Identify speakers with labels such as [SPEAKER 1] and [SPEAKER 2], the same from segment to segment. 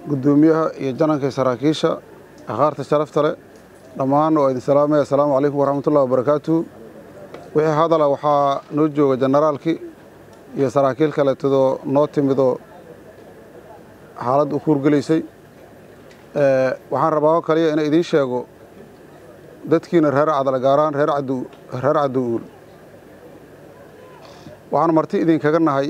[SPEAKER 1] guddoomiyaha iyo jananka saraakiisha akhaarta sharafta leh dhammaan waa idin salaamaya assalaamu calaykum waraxmatullahi wabarakaatu wixii hadala waxaa noo jooga jenaraalkii iyo saraakiil kaleetadoo noo timidoo xaalad u kuurgelaysay waxaan rabaa oo kaliya inay idiin sheego dadkiina reer cadale gaaraan reer reer cadowuul waxaan marti idinkaga nahay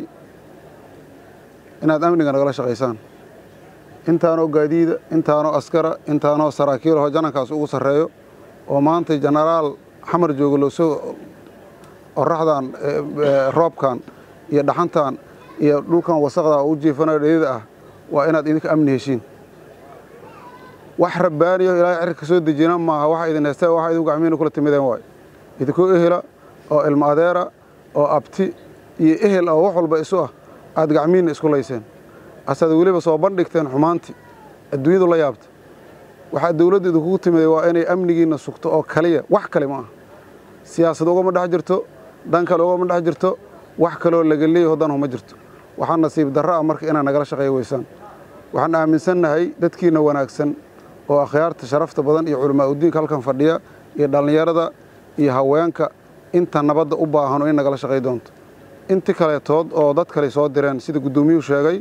[SPEAKER 1] inaad amniga nagala shaqaysaan intaanoo gaadiida intaanoo askara intaanoo saraakiilahoo janankaas ugu sarreeyo oo maanta jenaraal xamar jooga loosoo oraxdan roobkan iyo dhaxantan iyo dhulkan wasaqda u jiifanayo dheedida ah waa inaad idinka amni heshiin wax rabbaaniyo ilaahay cirka soo dejina maaha waxa idin heystaa waxa idin gacmihiina kula timideen waayo idinkoo ehela oo ilmo adeera oo abti iyo ehel oo wax walba isu ah aad gacmihiinna isku layseen asaad weliba soo bandhigteen xumaantii adduunyadu la yaabta waxaa dawladda idinkugu timiday waa inay amnigiinna sugto oo kaliya wax kale ma aha siyaasad ugama dhex jirto dan kale ugama dhex jirto wax kaleoo laga leeyaho danhu ma jirto waxaa nasiib darro ah marka inaad nagala shaqeeya weysaan waxaan aaminsannahay dadkiinna wanaagsan oo akhyaarta sharafta badan iyo culamaa udiinka halkan fadhiya iyo dhallinyarada iyo haweenka inta nabadda u baahano in nagala shaqay doonto inti kaleetood oo dad kale soo direen sida guddoomiyuhu sheegay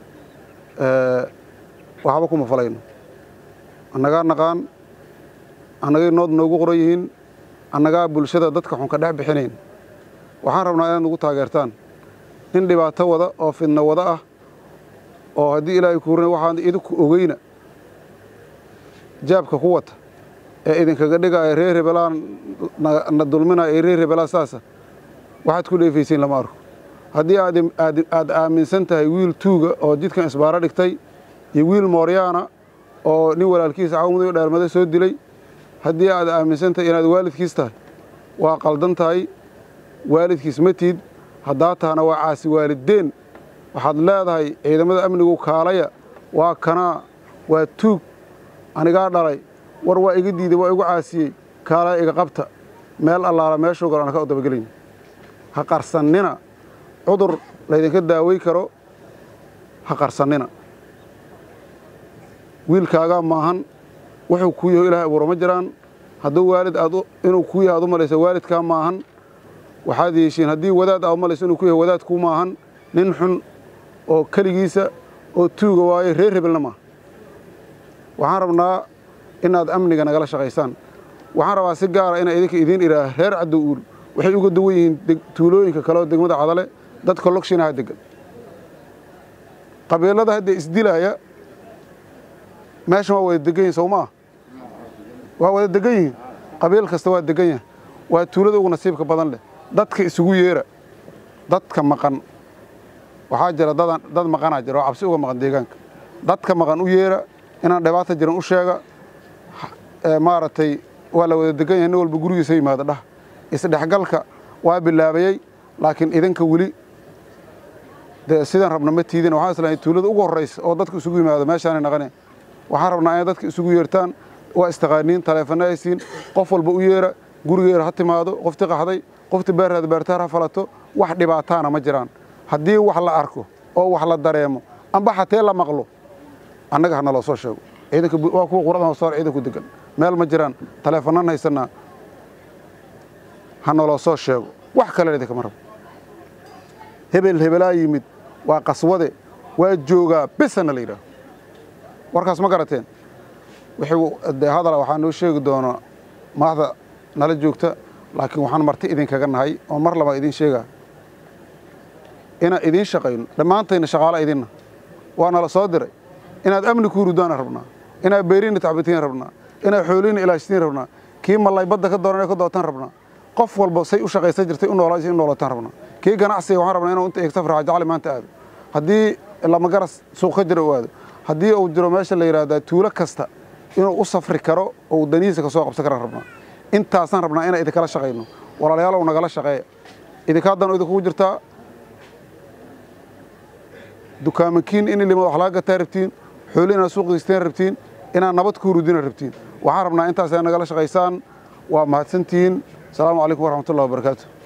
[SPEAKER 1] waxba kuma falayno annagaa naqaan annagay nood noogu qoran yihiin annagaa bulshada dadka xun ka dhex bixinayn waxaan rabnaa inaad nagu taageertaan nin dhibaato wada oo fidno wada ah oo haddii ilaahay ku hurina waxaan idinku ogeyna jaabka ku wata ee idinkaga dhigaya reer rebelaan na dulminaya ee reer rebelaan saasa waxaad ku dheefaysiin lama arko haddii aad aaminsan tahay wiil tuuga oo jidkan isbaaro dhigtay iyo wiil mooryaana oo nin walaalkiisa cawmuday dheermada soo dilay haddii aad aaminsan tahay inaad waalidkiis tahay waa qaldan tahay waalidkiis ma tiid haddaa tahana waa caasi waaliddeen waxaad leedahay ciidamada amnigu kaalaya waa kanaa waa tuug anigaa dhalay war waa iga diiday waa igu caasiyey kaalaya iga qabta meel allaala meeshuu galo aan ka dabagelin ha qarsannina cudur laydinka daawey karo ha qarsannina wiilkaagaa maahan wuxuu kuu yaho ilahay abuura ma jiraan hadduu waalid aad inuu kuu yahay ad u malaysa waalidkaa maahan waxaad yeeshiin haddii wadaad aad u malayso inuu ku yahay wadaadkuu maahan nin xun oo keligiisa oo tuuga waaye reer hebelna maaha waxaan rabnaa inaad amniga nagala shaqaysaan waxaan rabaa si gaara inaa idinka idiin idhaah reer caddow uul waxay uga duwan yihiin tuulooyinka kale oo degmada cadale dadka logshinaha degan qabiilada hadda isdilaaya meeshan waa wada degan yihin sow maa waa wada degan yihiin qabiil kasta waa degan yahay waa tuulada ugu nasiibka badan leh dadka isugu yeera dadka maqan waxaa jira dadan dad maqanaa jira oo cabsi uga maqan deegaanka dadka maqan u yeera inaan dhibaata jiran u sheega maaragtay waa la wada degan yahay nin walba gurigiisa yimaada dhah isdhexgalka waa bilaabayey laakiin idinka weli dee sidaan rabna ma tiidin waxaan islahay tuulada ugu horraysa oo dadka isugu yimaado meeshaanay naqane waxaan rabnaa inay dadka isugu yeertaan waa istaqaaniin taleefana haysiin qof walba u yeera gurigeera ha timaado qofti qaxday qofti beerreed beertaar ha falato wax dhibaataana ma jiraan haddii wax la arko oo wax la dareemo amba xatee la maqlo annaga ha naloo soo sheego ciidanka waa kuwa quradan hoosoor ciidanku degan meel ma jiraan taleefanaan haysanaa ha naloo soo sheego wax kale idinkama rabo hebel hebelaa yimid waa qaswade waa joogaa besana la yidhaaho warkaas ma garateen wixii dee hadala waxaa noo sheegi doona madaxda nala joogta laakiin waxaan marti idinkaga nahay oo mar labaa idiin sheegaa inaan idiin shaqayno dhammaantayna shaqaalo idinna waa nala soo diray inaad amni ku hurudaana rabnaa inaad beeriinna tacbitiin rabnaa inaad xooliinna ilaashtiin rabnaa kii mallay badda ka dooran ka dootaan rabnaa qof walba say u shaqaysan jirtay u noolaa in noolataan rabnaa kii ganacsiga waxaan rabnaa inuu inta eegta farxa jacli maanta aado haddii lamagaras suuq ka jira u aado haddii uu jiro meesha la yidhaahdaa tuulo kasta inuu u safri karo oo danihiisa ka soo qabsan karaan rabnaa intaasaan rabnaa inaan idinkala shaqayno walaalayaalow nagala shaqeeya idinka haddana idinkugu jirtaa dukaamankiin in ilima wax laga gataa rabtiin xooli inaad suuq geysteen rabtiin inaad nabad ku hurudina rabtiin waxaan rabnaa intaas nagala shaqaysaan waa mahadsantihiin asalaamu calaykum waraxmatullahi wabarakaatu